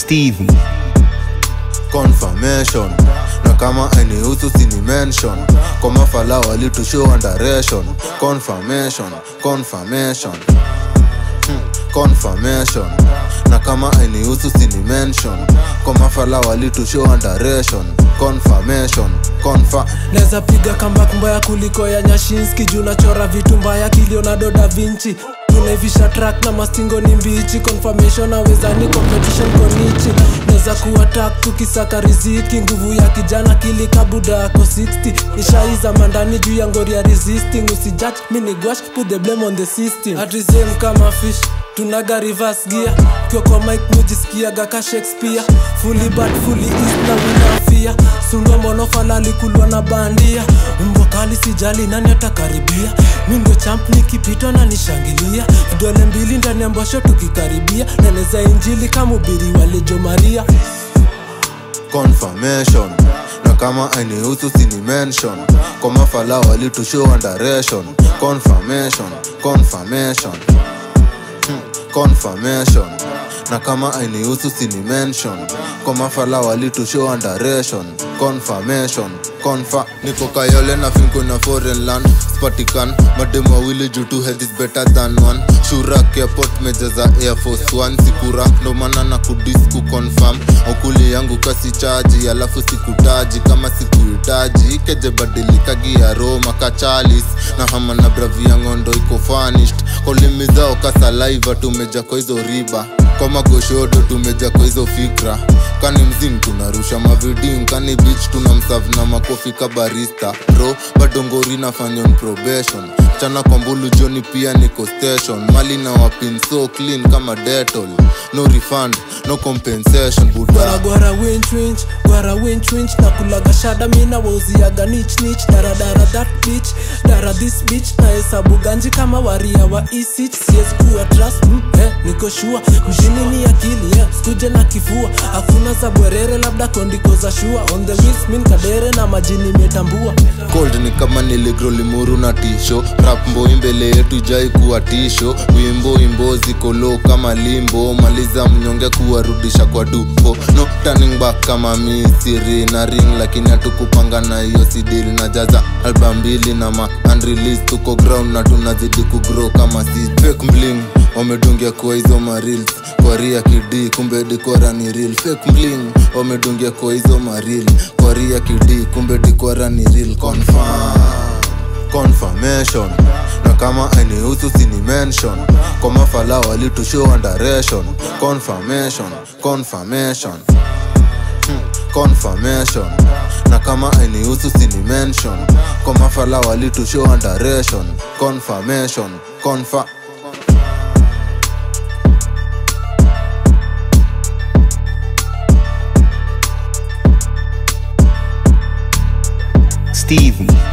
Steven. confirmation na kama anihusu sini mention kwa mafala walitushow underation confirmation confirmation Hmm, confirmation na kama anihusu sini mention kwa mafala walitushow underation confirmation confa naweza piga comeback mbaya kuliko ya nyashinski juu nachora vitu mbaya kilionado da vinci tunaivisha track na mastingo ni mbichi confirmation awezani competition konichi naweza kuwa tak tukisaka riziki nguvu ya kijana kilikabuda yako 60 nishaiza mandani juu ya ngori ya resisting usijudge mini gwash put the blame on the system atrisem kama fish tunaga reverse gear kiwa kwa mike mujisikiaga ka shakespeare fully bad fully east na winafia sundwa monofala alikulwa na bandia mbwa kali sijali nani atakaribia mi ndo champ nikipitwa na nishangilia vidole mbili ndani ya mbosho tukikaribia naneza injili kama ubiri wa lejo maria confirmation na kama anihusu sini mention kwa mafala walitushow underation confirmation confirmation Hmm, confirmation na kama anihusu sini mention kwa mafala walitushow underation confirmation confa niko kayole na finko na foreign land spatikan mademu wawili juu two head is better than one shurak airport mejaza air force one sikura ndo maana na kudis kuconfirm okuli yangu kasi chaji alafu sikutaji kama sikuhitaji keje badilika gia roma kachalis na hama na bravi ya ngondo iko fanished kolimi zao kasalaiva tumeja kwa hizo riba kwa magoshodo tumeja kwa hizo fikra kani mzing tunarusha maviding kani bich tuna msav na makofi ka barista bro bado ngori nafanya on probation chana kwa mbulu joni pia niko station mali na wapin so clean kama detol no refund no compensation buda gwara gwara winch winch gwara winch winch na kulaga shada mina wauziaga nich nich daradara that bitch dara this bitch na hesabu ganji kama waria wa isich siwezi kuwa trust mm, eh, niko shua mjini ni akili eh, skuje na kifua hakuna za bwerere labda kondiko za shua on the wheels min kadere na majini metambua cold ni kama niligro limuru na tisho rap mboi mbele yetu jai kuwa tisho wimbo imbo ziko low kama limbo maliza mnyonge kuwarudisha kwa dupo no turning back kama misiri na ring lakini hatukupanga na hiyo sidili na jaza alba mbili na ma unreleased tuko ground na tunazidi kugrow kama si fake bling wamedungia kwa hizo marils kwa ria kidi kumbe dikora ni real fake bling wamedungia kwa hizo maril kwa ria kidi kumbe dikora ni real confirm confirmation na kama anihusu sini mention kwa mafala walitushow underation confirmation confirmation Hmm, confirmation na kama anihusu sini mention kwa mafala walitushow underation confirmation confa Steven.